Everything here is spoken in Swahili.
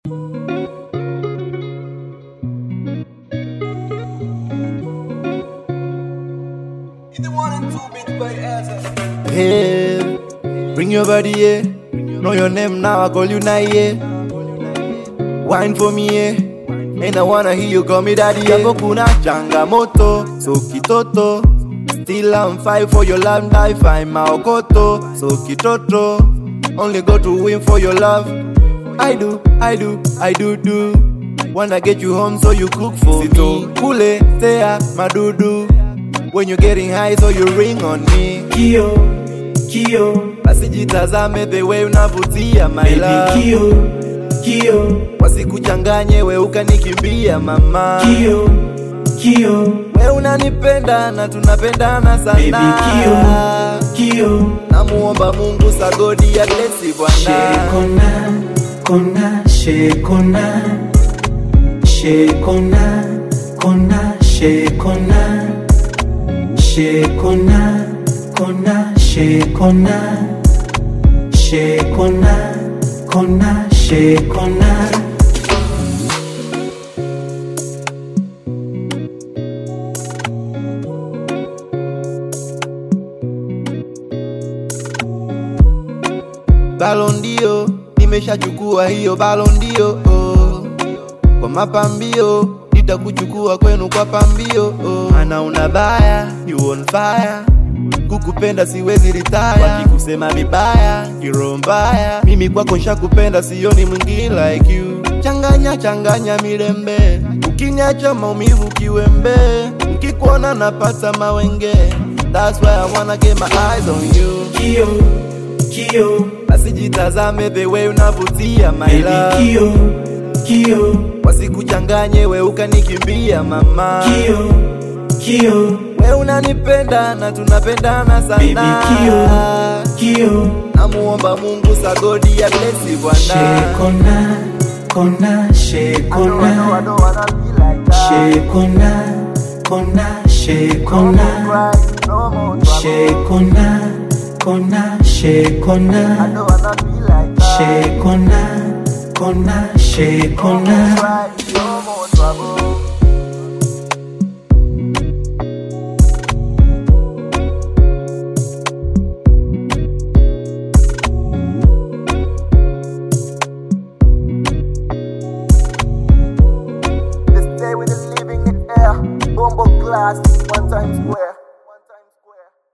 Hey, bring your body here. Know your name now, I call you Naye. Wine for me, yeah. And I wanna hear you call me daddy. Hapo kuna changamoto, so kitoto. Still I'm fight for your love, die find maokoto, so kitoto. Only go to win for your love. I do, I do, I do do. Wanna get you home so you cook for me. Kule, tea, madudu. When you're getting high, so you ring on me. Kio, Kio, Basi jitazame the way unavutia my baby love. Kio, Kio, Wasikuchanganye we ukanikimbia mama. Kio, Kio, We unanipenda na tunapendana baby sana. Kio, Kio. Namuomba Mungu sagodi ya blesi Bwana. Shekona, kona, shekona, shekona, kona, shekona, shekona, kona, shekona, shekona, kona, shekona. Balondio, nimeshachukua hiyo balondio. Oh. Kwa mapambio nitakuchukua kwenu kwa pambio. Oh. Ana una baya, you on fire. Kukupenda siwezi ritaya, wakikusema vibaya, kiroho mbaya. Mimi kwako nshakupenda, sioni mwingine like you. Changanya changanya milembe, ukiniacha maumivu kiwembe, nikikuona napata mawenge. That's why I wanna get my eyes on you. Kio, Kio, Basi jitazame the way unavutia my baby love. Kio, Kio, Wasikuchanganye we ukanikimbia mama. Kio, Kio, We unanipenda na tunapendana baby sana. Kio, Kio. Namuomba Mungu sagodi ya blesi Bwana. Shekona, kona, shekona, shekona, kona, shekona, shekona, kona, shekona, shekona, kona, shekona. Right, no more trouble.